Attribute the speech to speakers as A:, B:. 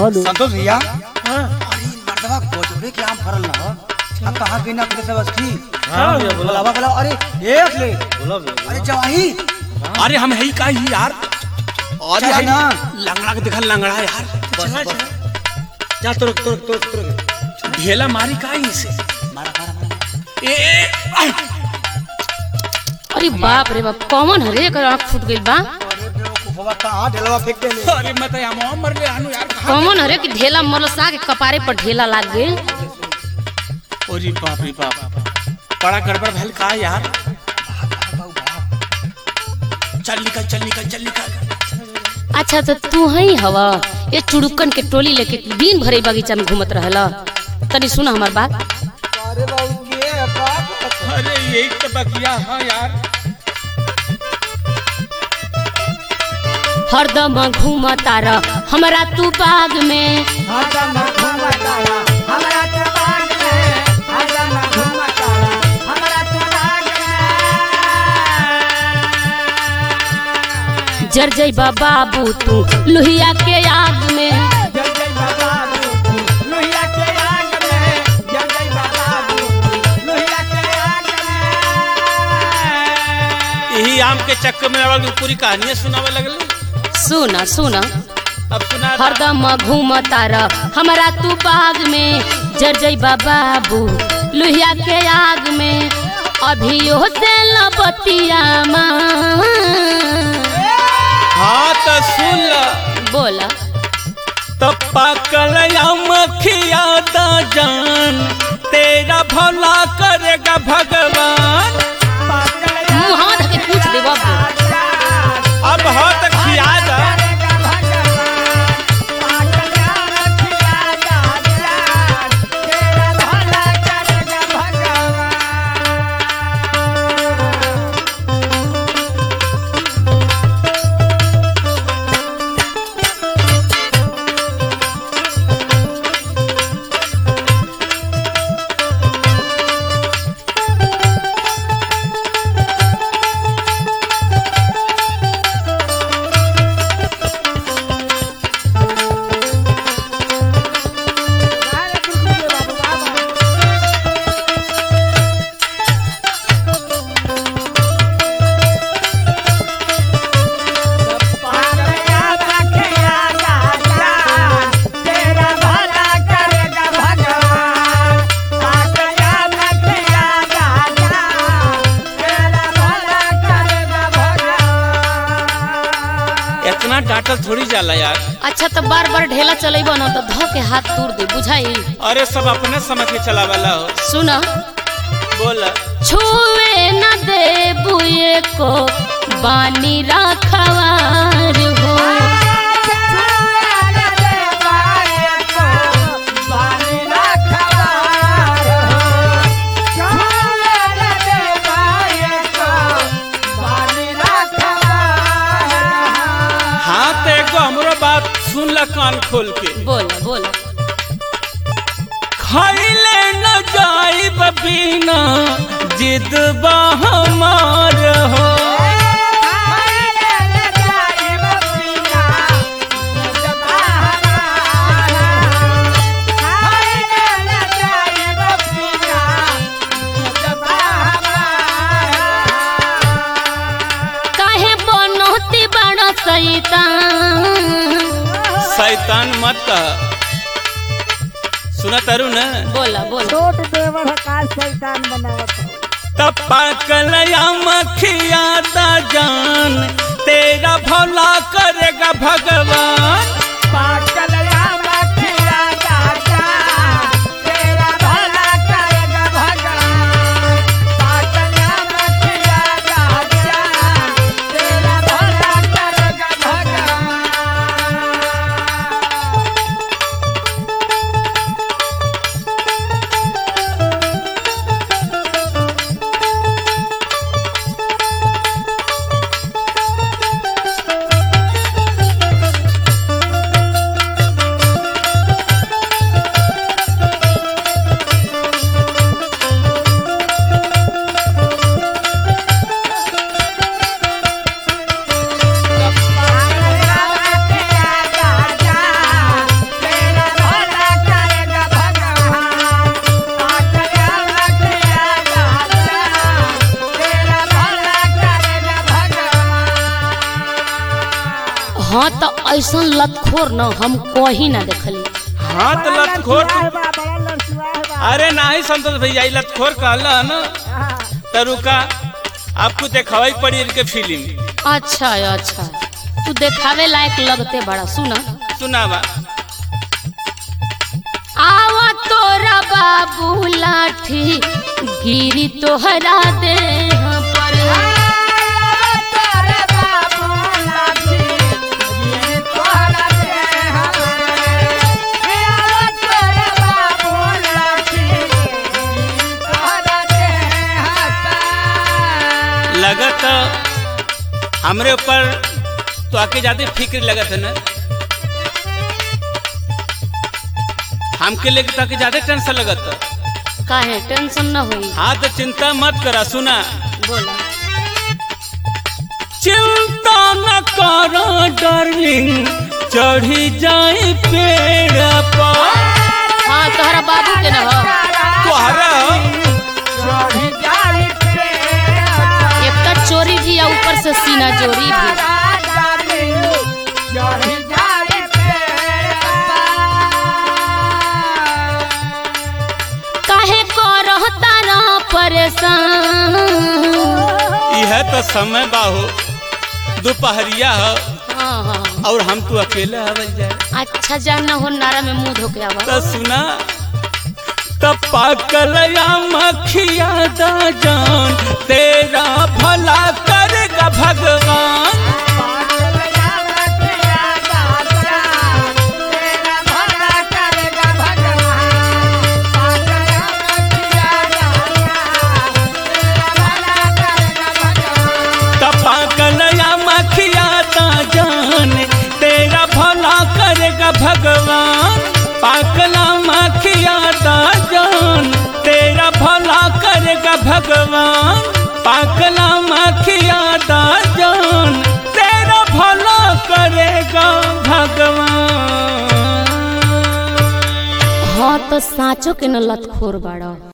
A: Hello
B: Santosh भैया
C: हाँ
B: अरे मर्दवा गोजबरे के आम फरल ना आ कहाँ के ना सब अस्थि
C: हाँ भैया बोला
B: बुलावा बुलावा अरे एक ले
C: बोला भैया
B: अरे जवाही
D: अरे हम है का ही यार अरे
B: चला
D: है
B: ना।
D: लंगड़ा के देखा लंगड़ा यार
C: चला चला जा तुरक तुरक तुरक तुरक
D: ढेला मारी का ही से
B: मारा मारा मारा
D: ए ए, आय।
E: अरे बाप रे बाप कौन हरे कर आँख फूट गइल बा
B: अरे बेवकूफवा कहाँ ढेलवा फेंक देले
D: अरे मैं तो यहाँ मर ले आनु यार कहाँ
E: कौन हरे कि ढेला मरसा के कपारे पर ढेला लाग गइल
D: अरे बाप रे बाप बड़ा गड़बड़ भैल का यार चल निकल चल निकल चल निकल
E: अच्छा तो तू ही हवा ये चुड़ुकन के टोली लेके दिन भरे बगीचा में घूमत रहला तनी सुना हमार बात
B: अरे बाबू के है बाप
D: अरे यही तो बकिया हाँ यार
E: हरदम घूमता रह हमरा तू बाग में जर जइबा बाबू तू लोहिया के आग में
D: यही आम के चक्कर में आवल पूरी कहानियां सुनावे लगल
E: सुना सुना
D: अब सुना
E: हरदम घूमता रह हमरा तू बाग में जर जइबा बाबू लोहिया के आग में अभियो से लबतिया माँ
D: हाँ तो सुन ल
E: बोला
D: तो पाकल मखिया दा जान तेरा भला करेगा भगवान
E: मुँह हाथ के पूछ दे बाबू
D: अब हो तो खिया दा इतना डांटल थोड़ी जाला यार
E: अच्छा तो बार बार ढेला चलेब न तो धो के हाथ तोड़ दे बुझाई
D: अरे सब अपने समझ के चलावाला हो
E: सुना
D: बोल
E: छुए न दे बुए को बानी रखवार हो
D: हाँ तो एगो हमरो बात सुन ल कान खोल के
E: बोला बोला
D: खैले न जाइब बिना जिद बा हमार हो
E: काहे बनोती बड़ा सैतान
D: शैतान मत कह सुना तारू न
E: बोला बोला
A: छोट देवर का शैतान बनावत हो
D: तपा कलया मखिया दा जान तेरा भला करेगा भगवान
E: ऐसन लतखोर न हम कहीं ना देखली
D: हाँ तो लतखोर
A: लड़सुआ है बा, बड़ा लड़सुआ है बा।
D: अरे नहीं संतोष भैया ई लतखोर कहला ना
A: हाँ,
D: तो रुका आपको देखावाई पड़ी इनके फिल्म
E: अच्छा अच्छा तू देखावे लायक लगते बड़ा सुना
D: सुनावा
E: आवा तोरा बाबू लाठी गिरी तोहरा दे पर
A: तोरे बाबू लाठी, ये तोहरा देह पे। ये तोरे बाबू लाठी, ये तोहरा देह पे।
D: लगत हमरे ऊपर तो आके ज्यादा फिक्र लगत है ना हमके लेके तो आके ज्यादा टेंशन लगत
E: काहे टेंशन न होई
D: हाँ तो चिंता मत करा सुना
E: बोला
D: चिंता न करो डार्लिंग चढ़ी जाए पेड़ पर
E: हाँ तोहरा बाबू के न हो
D: तोहरा
A: चढ़ी जाई पे।
E: एक तो चोरी भी है ऊपर से सीना जोरी भी
A: चढ़ी जाई पे।
E: काहे को रहता ना परेशान
D: यह तो समय बाहो दोपहरिया हो
E: हाँ हाँ
D: और हम तो अकेले आवल जाए
E: अच्छा जानना हो नारा में मुंह धोके आवा
D: तो सुना तब पाकल या मखिया दा जान तेरा भला करेगा भगवान तब पाकल या मखिया दा जान तेरा भला करेगा भगवान पाकला मखिया दा जान तेरा भला करेगा भगवान पाकला मखिया दा जान तेरा भला करेगा भगवान
E: हाँ तो साँचो के न लतखोर बाड़ा